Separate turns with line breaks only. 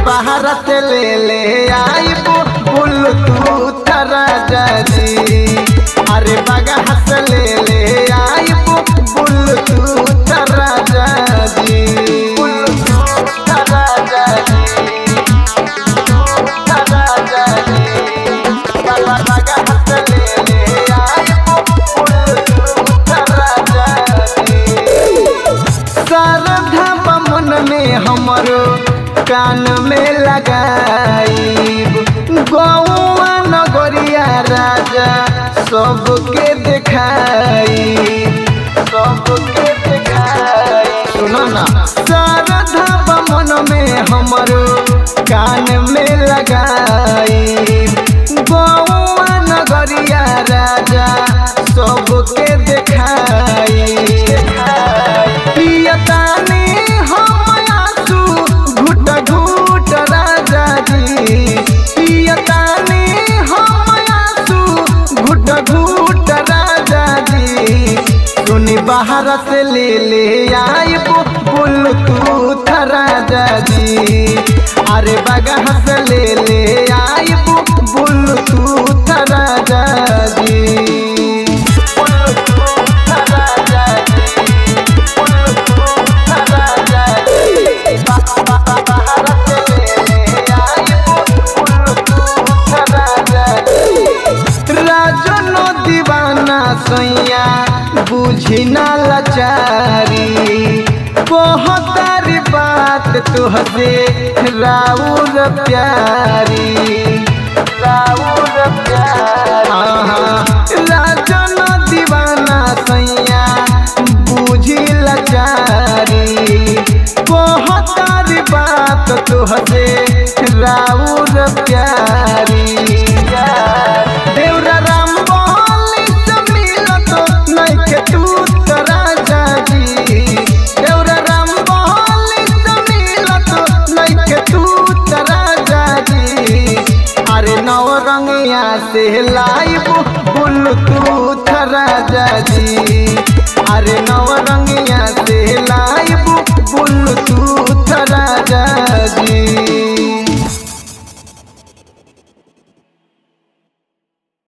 बाहर से ले ले आई ब्लूटूथ राजा जी अरे बाहर से ले ले आई ब्लूटूथ राजा जी ब्लूटूथ राजा जी राजा जी बाहर से ले ले आई ब्लूटूथ राजा जी शारदा बमन में हमरो कान में लगाईब गौआ नगरिया राजा सबके देखाई सबके देखाई सुनो ना शारदा बमन में हमरो कान में लगाईब गौआ नगरिया राजा सबके देखाई पियतानी हम आंसू घुट घुट राजा जी पियतानी हम आंसू घुट घुट राजा जी सुनी बाहर से ले ले आई ब्लूटूथ राजा जी अरे बगह से ले ले आई ब्लूटूथ राजा जी ब्लूटूथ राजा जी राजनो दीवाना सैया बुझी ना लाचारी बहुतारी बात तुहसे राउर प्यारी राउर प्यारी राजनो दीवाना सैया बुझी लाचारी बहुतारी बात तुहसे राउर प्यारी देवरा राम बोली से मिलत नइखे तू त राजा जी देवरा राम बोली से मिलत नइखे तू त राजा जी अरे नव रंगिया से लाइब ब्लूटूथ राजा जी अरे नव रंगिया से लाइब ब्लूटूथ